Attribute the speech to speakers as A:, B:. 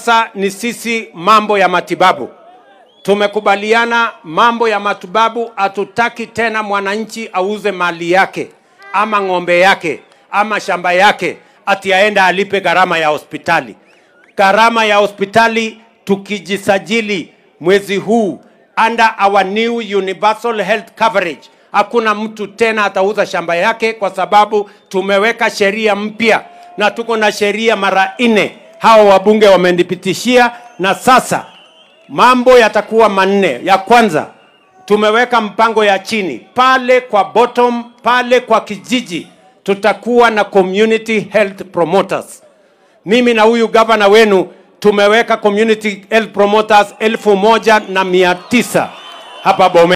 A: sasa ni sisi mambo ya matibabu tumekubaliana mambo ya matibabu, hatutaki tena mwananchi auze mali yake ama ng'ombe yake ama shamba yake ati aende alipe gharama ya hospitali. Gharama ya hospitali tukijisajili mwezi huu under our new universal health coverage, hakuna mtu tena atauza shamba yake, kwa sababu tumeweka sheria mpya na tuko na sheria mara nne, hao wabunge wamenipitishia, na sasa mambo yatakuwa manne. Ya kwanza tumeweka mpango ya chini pale kwa bottom, pale kwa kijiji tutakuwa na community health promoters. Mimi na huyu gavana wenu tumeweka community health promoters elfu moja na mia tisa hapa Bomet.